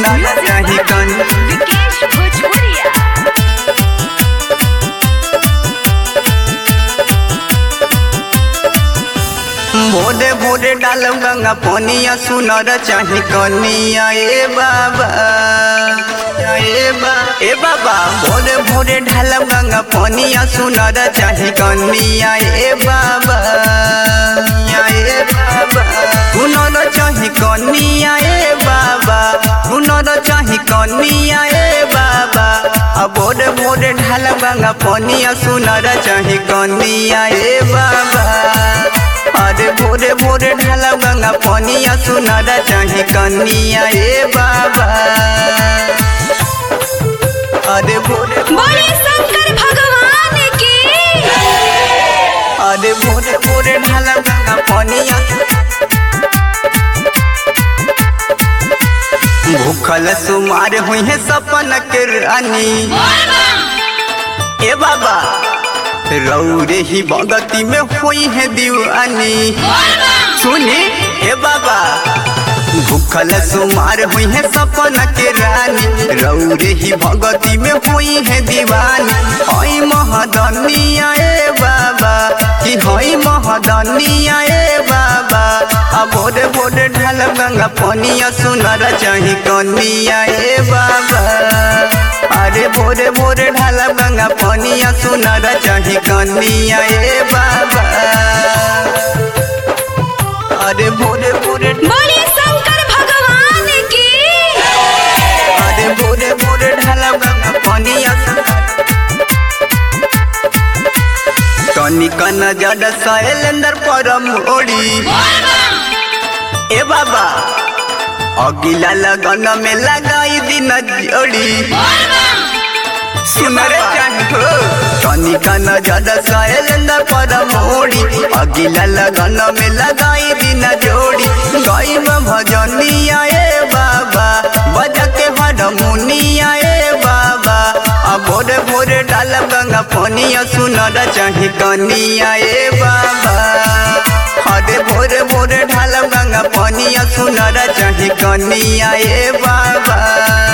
सुनर चाही कनिया विकेश भोजपुरिया भोरे भोरे डालम गंगा पनिया सुनर चाही कनिया ए बाबा ए बा ए बाबा भोरे भोरे ढालम गंगा पनिया सुनर चाही कनिया ए बाबा ए बाबा सुनर चाही कनिया ए बाबा सुनर चाही कनिया ए बाबा आ भोरे भोरे ढालम गंगा पनिया सुनर चाही कनिया ए बाबा अरे भोरे भोरे ढाला गंगा पनिया सुनर चाही कनिया ए बाबा अरे भोरे बोले शंकर भगवान की अरे भोरे भोरे ढाला गंगा पनिया भूखल सुमार हुई है सपन के रानी ए बाबा रौरे ही भगती में हुई है दीवानी सुनी हे बाबा भूखल सुमार हुई है सपन के रानी रौरे ही भगती में हुई है दीवानी हई महदनिया ए बाबा कि हई महदनिया ए बाबा आ भोरे भोरे ढाल गंगा पनिया सुनर चाही कनिया ए बाबा अरे भोरे भोरे ढाल गंगा पनिया सुनर चाही कनिया ए बाबा अरे भोरे भोरे बोले शंकर भगवान की अरे भोरे भोरे ढाला गंगा पनिया तनिक नजर शैलेंद्र परम ओड़ी ए बाबा अगिला लगन में लगाई दिन जोड़ी सुनर चाहो तनिक नजर शैलेंद्र परम ओड़ी अगिला लगन में लगाई दिन जोड़ी गई भजनिया ए बाबा बजा के हरमुनिया ए बाबा आ भोरे भोरे डाल गंगा पनिया सुनर चाही कनिया ए बाबा अरे भोरे भोरे ढाल गंगा पनिया सुनर चाही कनिया ए बाबा